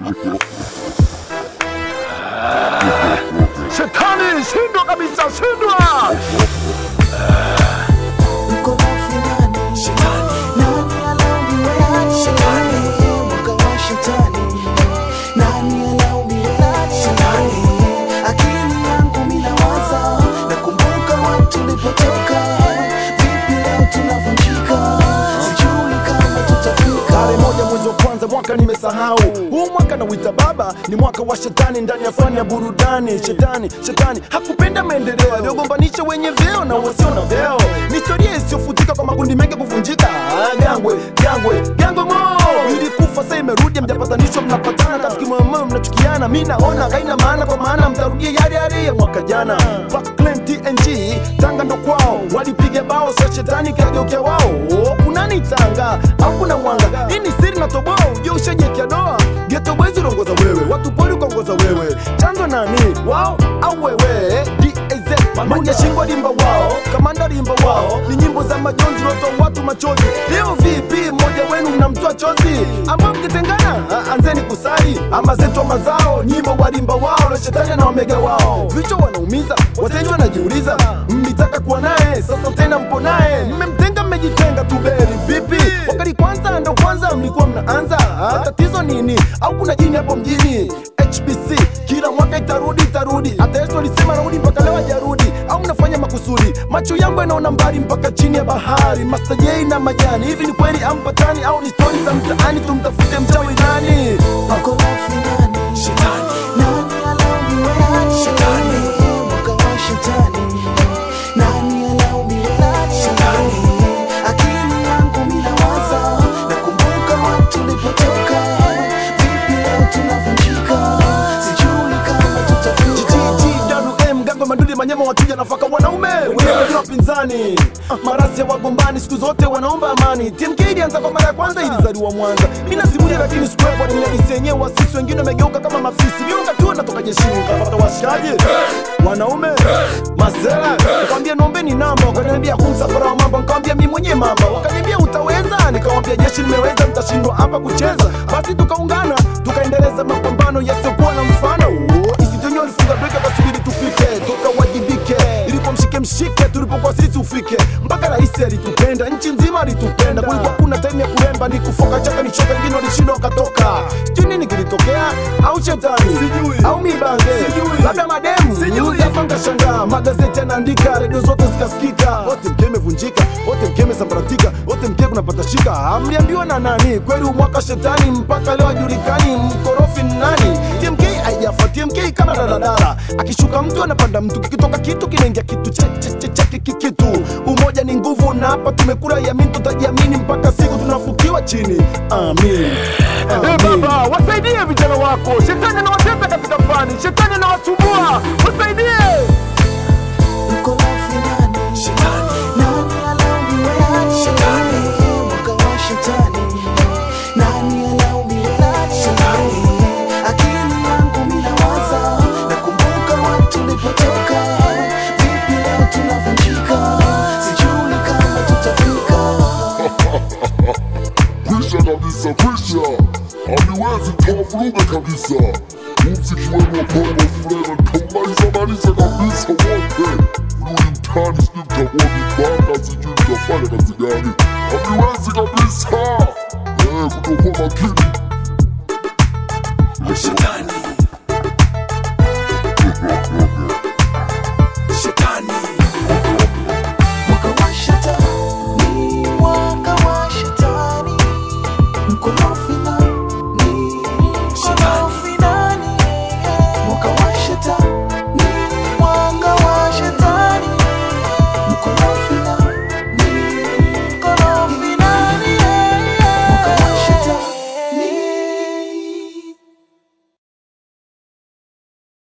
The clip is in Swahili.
Shetani, shindwa kabisa, shindwa! Uko wapi nani? Nani alaumiwe? Mwaka wa shetani. Nani alaumiwe? Akili yangu mimi nawaza, nakumbuka wapi tulipotoka. Vipi leo tunavunjika? Sijui kama tutafika. Tarehe moja mwezi wa kwanza mwaka nimesahau huu mwaka nauita baba ni mwaka wa shetani ndani ya fani ya burudani shetani shetani hakupenda maendeleo aliyogombanisha wenye vyeo na wasio na vyeo ni historia isiyofutika kwa makundi mengi kuvunjika Ah, gangwe gangwe gangwe mo ilikufa sasa imerudi mjapatanishwa mnapatana tafikimoyomoyo mnachukiana mi naona haina maana kwa maana mtarudia yale yale ya mwaka jana Parkland TNG tanga ndo kwao walipiga bao sa shetani kageukia wao Oh, kunani tanga au kuna mwanga hii ni siri na toboa ujue ushajekia doa geto boys ulongoza wewe watu pori ukaongoza wewe chanzo nani wao au wewe DAZ moja shingo limba wao kamanda limba wao ni nyimbo za majonzi lotoa watu machozi leo vipi mmoja wenu mnamtoa chozi ama mkitengana ah, anzeni kusali ama zetu mazao nyimbo walimba wao na shetani na omega wao vichwa wanaumiza wateja wanajiuliza mlitaka kuwa naye sasa tena mpo naye mmemtenga mmejitenga tu beri vipi wakati kwanza ndo kwanza mlikuwa mnaanza Ah, tatizo nini au kuna jini hapo mjini hbc kila mwaka itarudi itarudi hata yesu alisema rudi mpaka leo hajarudi au mnafanya makusudi macho yangu yanaona mbali mpaka chini ya bahari mastajei na majani hivi ni kweli ampatani au ni stori za mtaani tumtafute mchawi nani Uko wapi nani? Nani alaumiwe? Mwaka wa shetani. Nani alaumiwe? Akili yangu mimi nawaza, nakumbuka wapi tulipotoka. Vipi leo tunavunjika? Sijui kama tutafika. GGWM gango madudi manyema wachuja nafaka wanaume wenyewe wapinzani marasi ya wagombani siku zote wanaomba amani TMK ilianza kwa mara ya kwanza ilizaliwa Mwanza mimi nasimulia lakini sikuwepo ni mnadisi yenyewe wasisi wengine wamegeuka kama mafisi mimi wakati huo natoka jeshini nikapata washikaji wanaume masela nikamwambia naombeni namba wakaniambia kumsafara wa mambo nikamwambia mimi mwenyewe mamba wakaniambia utaweza nikamwambia jeshi nimeweza mtashindwa hapa kucheza basi tukaungana tukaendeleza mapambano yasiyokuwa na mfano Oh, isitonyo alifunga breki akasubiri tufike tukawajibike ilikuwa mshike mshike tulipokuwa sisi ufike mpaka rais alitupenda nchi nzima alitupenda kulikuwa kuna time ya kuremba ni kufoka chaka ni choka wengine walishindwa wakatoka sijui nini kilitokea au shetani au mibange labda mademu sijui shangaa magazeti yanaandika redio zote zikasikika wote mke imevunjika wote mke imesambaratika wote mke kunapata shika amliambiwa na nani kweli umwaka shetani mpaka leo hajulikani mkorofi ni nani tmk haijafa tmk kama daladala akishuka mtu anapanda mtu kikitoka kitu kinaingia kitu chake kikitu umoja ni nguvu na hapa tumekura yamin tutajiamini mpaka siku tunafukiwa chini amin, amin. baba wasaidie vijana wako shetani anawatesa katika fani shetani anawasumbua wasaidie Uko wapi nani? Nani alaumiwe? Mwaka wa shetani. Nani alaumiwe? Akili yangu mimi nawaza, nakumbuka wapi tulipotoka. Vipi leo tunavunjika? Sijui kama tutafika. kwisha kabisa, kwisha, haliwezi tavuruga kabisa. Muziki wenu wa Bongo Flava nitaumaliza maliza kabisa wote. Rudi mtaani, sijui mtakuwa vibaka, sijui mtafanya kazi gani, haliwezi kabisa. Eh, kutokuwa makini Shetani